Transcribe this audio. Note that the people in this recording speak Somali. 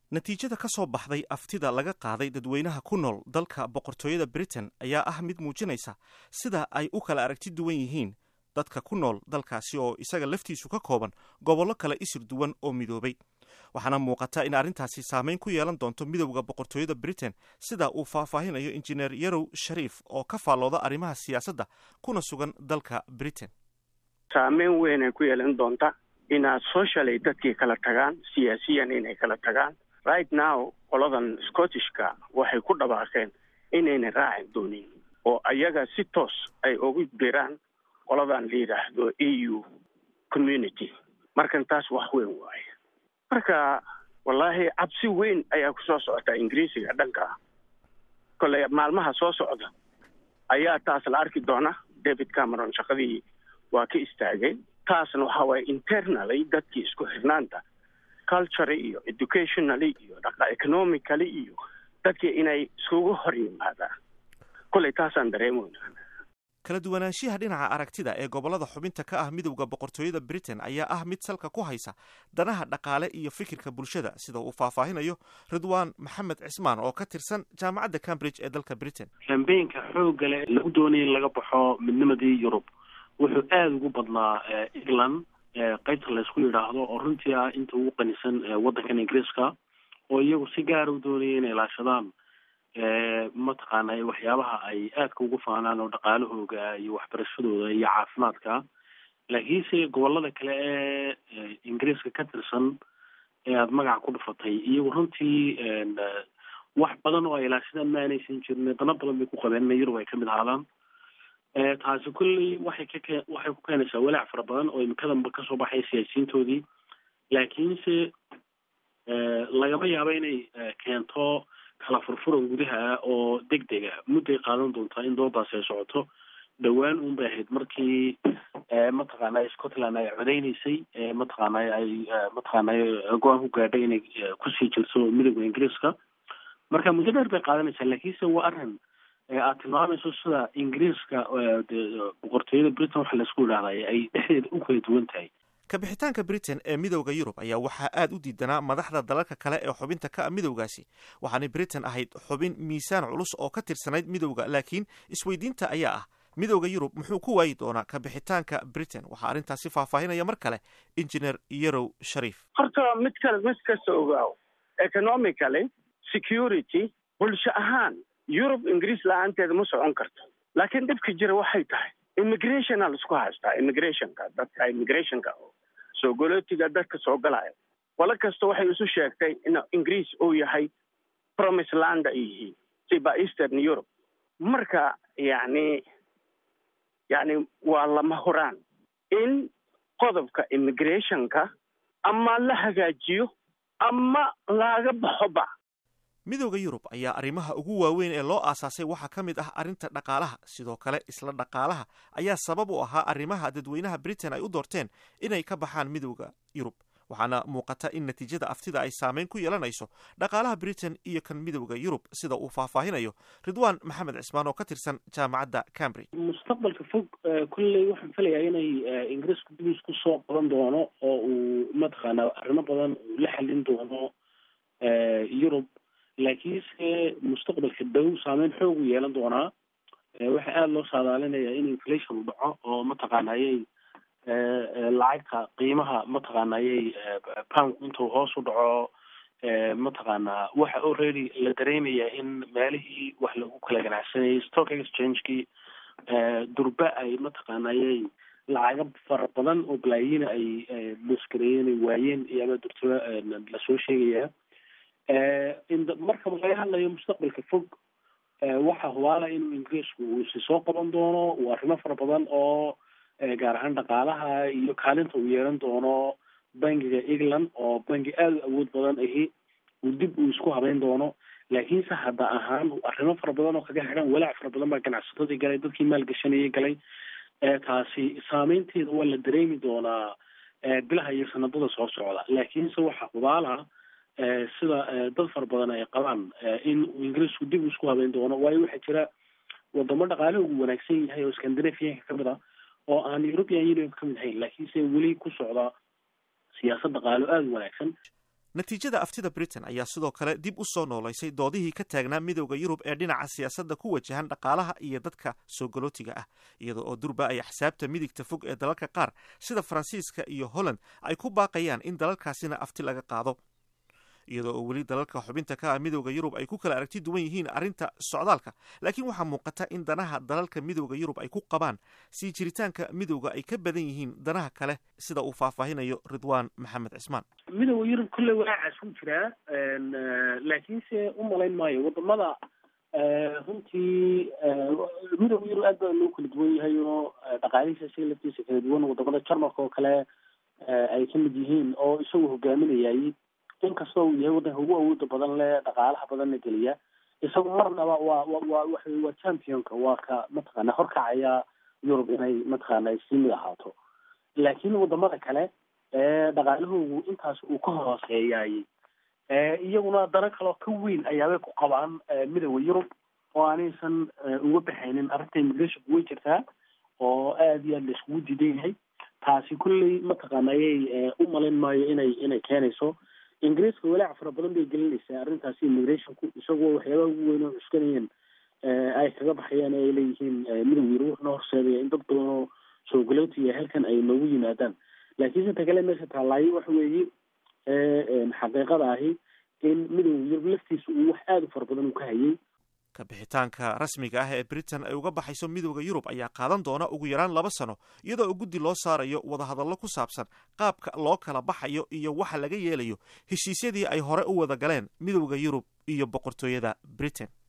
natiijada ka soo baxday aftida laga qaaday dadweynaha ku nool dalka boqortooyada britain ayaa ah mid muujinaysa sida ay u kala aragti duwan yihiin dadka ku nool dalkaasi oo isaga laftiisu ka kooban gobollo kale isir duwan oo midoobay waxaana muuqata in arrintaasi saameyn ku yeelan doonto midowda boqortooyada britain sida uu faahfaahinayo injineer yarow shariif oo ka faallooda arrimaha siyaasadda kuna sugan dalka britain saameyn weynay ku yeelan doonta inaad socially dadkii kala tagaan siyaasiyan inay kala tagaan right now qoladan scottishka waxay ku dhawaaqeen inayna raacin doonin oo ayaga si toos ay ugu diraan qoladan la yidhaahdo a u community markan taas wax weyn waaye marka wallaahi cabsi weyn ayaa kusoo socota ingiriisiga dhanka kolley maalmaha soo socda ayaa taas la arki doona david cameron shaqadii waa ka istaagay taasna waxa waaye internaly dadkii isku xirnaanta culture iyo educationally iyo dhaqa economically iyo dadkii inay iskugu hor yimaadaan kolley taasaan dareemoyna kala duwanaanshiyaha dhinaca aragtida ee gobollada xubinta ka ah midowda boqortooyada britain ayaa ah mid salka ku haysa danaha dhaqaale iyo fikirka bulshada sida uu faahfaahinayo ridwaan maxamed cismaan oo ka tirsan jaamacadda cambridge ee dalka britain kambeynka xoogga leh lagu doonaya in laga baxo midnimadii yurub wuxuu aada ugu badnaa england qaybta laysku yidhaahdo oo runtii ah inta ugu qanisan waddankan ingiriiska oo iyagu si gaara u doonaya inay ilaashadaan mataqaana waxyaabaha ay aadka ugu faanaan oo dhaqaalahooga iyo waxbarashadooda iyo caafimaadka laakiinse gobolada kale ee ingiriiska ka tirsan ee aada magaca ku dhufatay iyagu runtii wax badan oo ay ilaashadaan ma aanaysan jirin dano badan bay ku qabeen ina yurub ay kamid ahaadaan taasi kulley waxay ka waxay ku keenaysaa walaac fara badan oo imikadanba kasoo baxay siyaasiyiintoodii laakiinse lagama yaabo inay keento kala furfuran gudaha oo deg dega mudday qaadan doontaa in doodaasi ay socoto dhowaan un bay ahayd markii mataqaana scotland ay codeyneysay mataqaana ay mataqaana go-aan ku gaadhay inay kusii jirto midowda ingiriiska marka muddo dheer bay qaadanaysaa laakiinse waa arrin aad tilmaamayso sida ingiriiska boqortooyada britain waxa laisku idhahday ay dhexdeeda u kala duwan tahay kabixitaanka britain ee midowda yurub ayaa waxaa aada u diidanaa madaxda dalalka kale ee xubinta ka ah midowgaasi waxaanay britain ahayd xubin miisaan culus oo ka tirsanayd midowda laakiin isweydiinta ayaa ah midowda yurub muxuu ku waayi doonaa kabixitaanka britain waxaa arrintaasi faahfaahinaya mar kale injineer yarow shariif horta mid kale mid kasta ogaaw economically security bulsho ahaan yurub ingiriis la-aanteeda ma socon karto laakiin dhibka jira waxay tahay immigrationa laisku haystaa immigrationka dadka immigrationka soo golootiga dadka soo galaya walo kasta waxay isu sheegtay in ingiriis uu yahay promise land ay yihiin siba eastern europe marka yacni yacni waa lama huraan in qodobka immigrationka ama la hagaajiyo ama laga baxoba midowda yurub ayaa arrimaha ugu waaweyn ee loo aasaasay waxaa ka mid ah arrinta dhaqaalaha sidoo kale isla dhaqaalaha ayaa sabab u ahaa arrimaha dadweynaha britain ay u doorteen inay ka baxaan midowda yurub waxaana muuqata in natiijada aftida ay saameyn ku yeelanayso dhaqaalaha britain iyo kan midowda yurub sida uu faahfaahinayo ridwaan maxamed cismaan oo ka tirsan jaamacadda cambridge mustaqbalka fog kulley waxaan filayaa inay ingiriisku dib isku soo qaban doono oo uu mataqaana arrimo badan uu la xalin doono yurub laakiinse mustaqbalka dhow saameyn xoog u yeelan doonaa waxaa aada loo saadaalinayaa in inflation u dhaco oo mataqaanayay lacagta qiimaha mataqaanayay pound intuu hoos u dhaco mataqaanaa waxa already la dareemayaa in meelihii wax lagu kala ganacsanayay stock exchangekii durba ay mataqaanayay lacaga fara badan oo balaayiina ay muskareeyeen ay waayeen iyo ama durtaba lasoo sheegayaa marka laga hadlayo mustaqbalka fog waxa hubaala inuu ingiriisku uu si soo qaban doono uu arrimo fara badan oo gaar ahaan dhaqaalaha iyo kaalinta uu yeelan doono bangiga england oo bangi aada u awood badan ahi uu dib uu isku habeyn doono laakiinse hadda ahaan arrimo fara badan oo kaga xidhan walaac fara badan baa ganacsatadii galay dadkii maalgashanayay galay taasi saameynteeda waa la dareemi doonaa bilaha iyo sanadada soo socda laakiinse waxa hubaala sida dad fara badan ay qabaan in ingiriisku dib isku habeyn doono waayo waxaa jira wadamo dhaqaalaha ugu wanaagsan yahay oo scandinavianka kamid ah oo aan european union kamid ahayn laakiinse weli ku socda siyaasad dhaqaalo aada u wanaagsan natiijada aftida britain ayaa sidoo kale dib u soo noolaysay doodihii ka taagnaa midowda yurub ee dhinaca siyaasadda ku wajahan dhaqaalaha iyo dadka soo galootiga ah iyada oo durba ay axsaabta midigta fog ee dalalka qaar sida faransiiska iyo holland ay ku baaqayaan in dalalkaasina afti laga qaado iyadoo oo weli dalalka xubinta ka ah midowda yurub ay ku kala aragti duwan yihiin arrinta socdaalka laakiin waxaa muuqata in danaha dalalka midowda yurub ay ku qabaan sii jiritaanka midowda ay ka badan yihiin danaha kale sida uu faahfaahinayo ridwaan maxamed cismaan midowda yurub kolley walaacaas ku jiraa laakiinse u malayn maayo wadamada runtii midowda yurub aad baa loo kala duwan yahay oo dhaqaalihiisa isaga laftiisa kala duwan wadamada jarmalka oo kale ay ka mid yihiin oo isagu hogaaminayay inkastoo uu yahay waddanka ugu awooda badan leh dhaqaalaha badanna geliya isagu marnaba waa wa wa waxa waa championka waa ka mataqaana horkacaya yurub inay mataqaana sii mid ahaato laakiin wadamada kale dhaqaalahoogu intaas uu ka hooseeyay iyaguna dano kaloo ka weyn ayaabay ku qabaan midowda yurub oo aanaysan uga baxaynin arrinta immigrationku way jirtaa oo aada iyo aad la iskugu diidan yahay taasi kulley mataqaana ayay u malayn maayo inay inay keenayso ingiriiska walaac fara badan bay gelinaysaa arrintaasi immigrationku isagoo waxyaabaha ugu weyn oo cuskanayeen ay kaga baxayaan ay leeyihiin midowda yurub wuxuuna horseedaya in dad badan oo soo galootiya halkan ay noogu yimaadaan laakiin inta kale meesha taallaayo waxa weeye xaqiiqada ahi in midowda yurub laftiisa uu wax aada u fara badan uu ka hayay kabixitaanka rasmiga ah ee britain ay uga baxayso midowda yurub ayaa qaadan doona ugu yaraan laba sano iyadoo oo guddi loo saarayo wadahadallo ku saabsan qaabka loo kala baxayo iyo waxa laga yeelayo heshiisyadii ay hore u wada galeen midowda yurub iyo boqortooyada britain